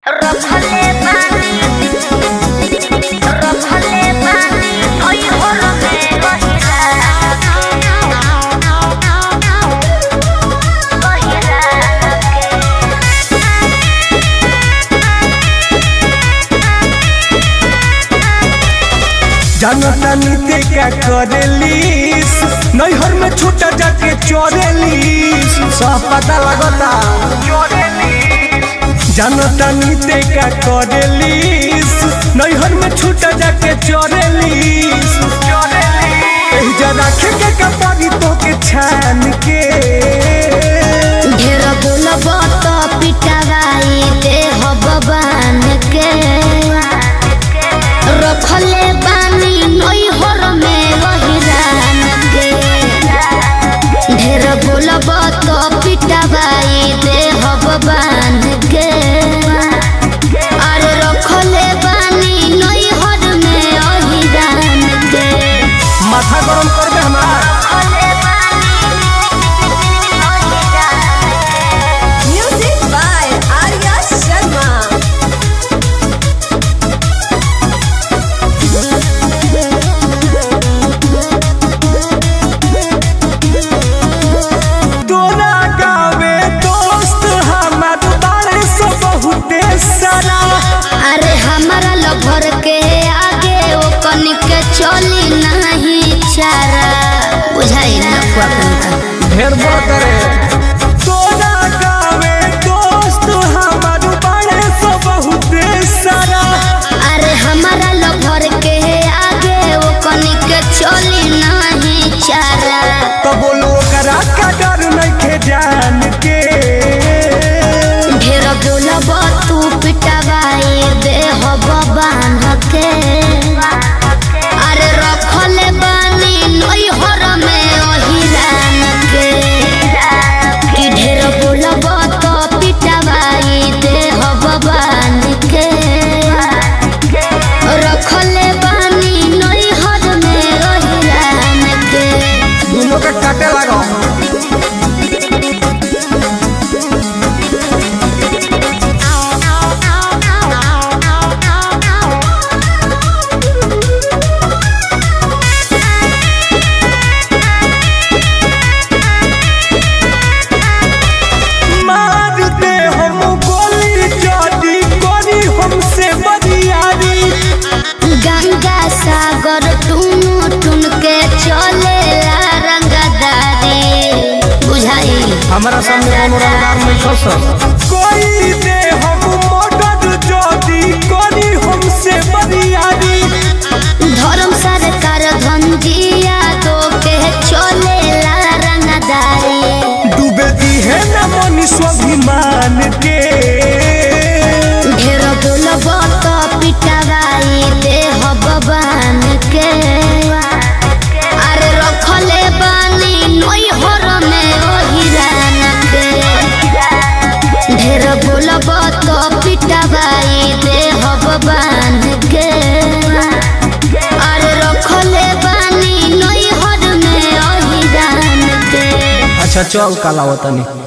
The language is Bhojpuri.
रखले बानी रखले बानी ओइ होर में रहिला जानता नीते क्या करेलीस नैहर में छूटा जाके चोरेलीस सब पता लगता जानता नीते क्या करेलीस नैहर में छूटा जाके चोरेलीस एही जा रखे के कपारी तो के छान के ढेर बोलब त पिटावाई दे भगवान के रखले बानी नई होर में रहिरान के ढेर बोलब त पिटावाई दे भगवान के अरे रखले बानी नई होर में रहिरान के माथा गरम कर दे हमार Music by Arya Sharma. तोरा गावे दोस्त हमार बारे से बहुते सारा अरे हमारा लभर के आगे ओ कनिक चली नहीं चारा बुझाई ना अपन ढेर बोल करे तोरा गावे दोस्त हमार बारे से बहुते सारा अरे हमारा लभर के आगे ओ कनिक चली नहीं चारा तो बोलो करा का डर नहीं जान के ढेर बोलब तू पिटवाई दे हब बांध के अरे रखले बानी नई हर में ओहिरान के कि ढेर बोलब तो पिटवाई दे हब बांध के रखले बानी नई हर में ओहिरान के दोनों के काटे लगो मार दे हम गोली जदी करी हमसे बरियारी गंगा सागर टुन टुन के चले रंगदारी बुझाई हमारा सामने कोनो रंगदार नहीं खस कोई दे हम मदद जदी करी हमसे बरियारी धर्म सरकार धंजिया दो के चले रंगदारी डूबे दी है न मनी स्वाभिमान के ढेर बोलब तो पिटवाई दे भगवान के अरे रखले बानी नई हर में ओहिरान के ढेर बोलब तो पिटवाई दे भगवान के अरे रखले बानी नई हर में ओहिरान के अच्छा चल काला वतनी